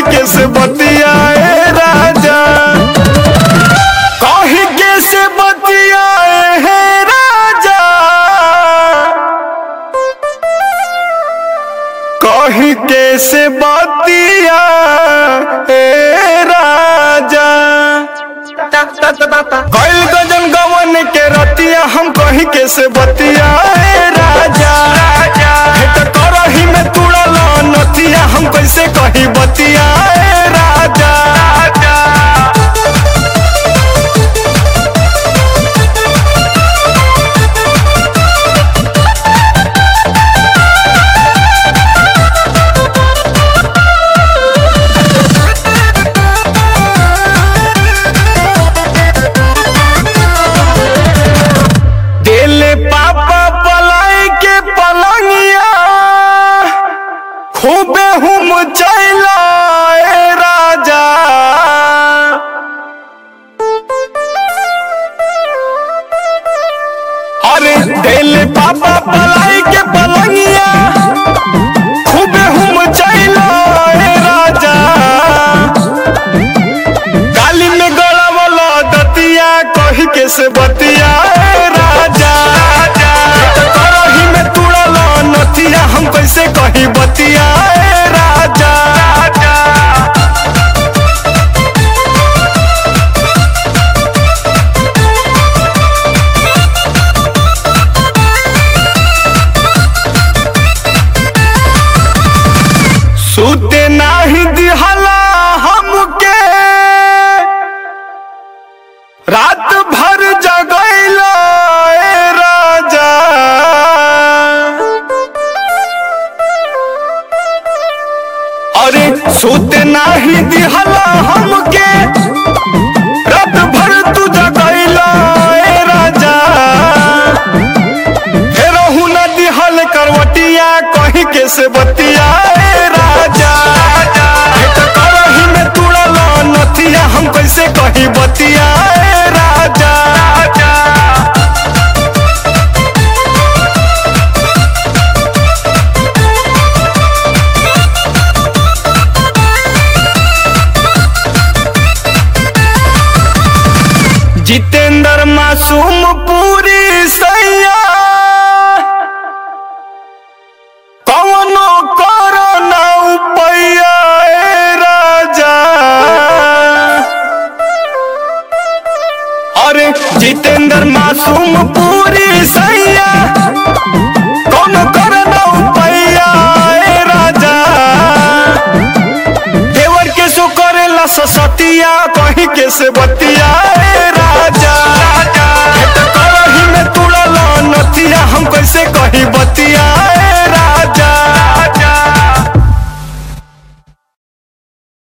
कही के से बतिया ए राजा कही के से बतिया ए राजा कही के से बतिया ए राजा कैल गजन गवन के रतिया हम कही के से बतिया ए राजा भेंट करही में तुड़ल नतिया हम कैसे कही बतिया ए राजा दिल पापा पलाई के पलंगिया खूबे हम चैला ए राजा अरे दिल पापा पलाई के पलंगिया खूबे हम चैला ए राजा गाली में गड़ावल दतिया कही के से बतिया ए राजा करही में तुड़ल नतिया हम कैसे कही बतिया ए राजा सुते नाही दिहला हमके रात भर जगैला ए राजा अरे सुते नाही दिहला हमके रात भर तू जगैला ए राजा फेरहू न दिहल करवटिया कही के से बतिया ए राजा भेंट करही में तुड़ल नथिया हम कैसे कही बतिया ए राजा जितेंद्र मासूम पूरी सैया कवनो करो ना उपैया ए राजा अरे जितेंद्र मासूम पूरी सैया कौनो करो ना उपैया ए राजा देवर के सो करेला ससतिया कहीं के से बतिया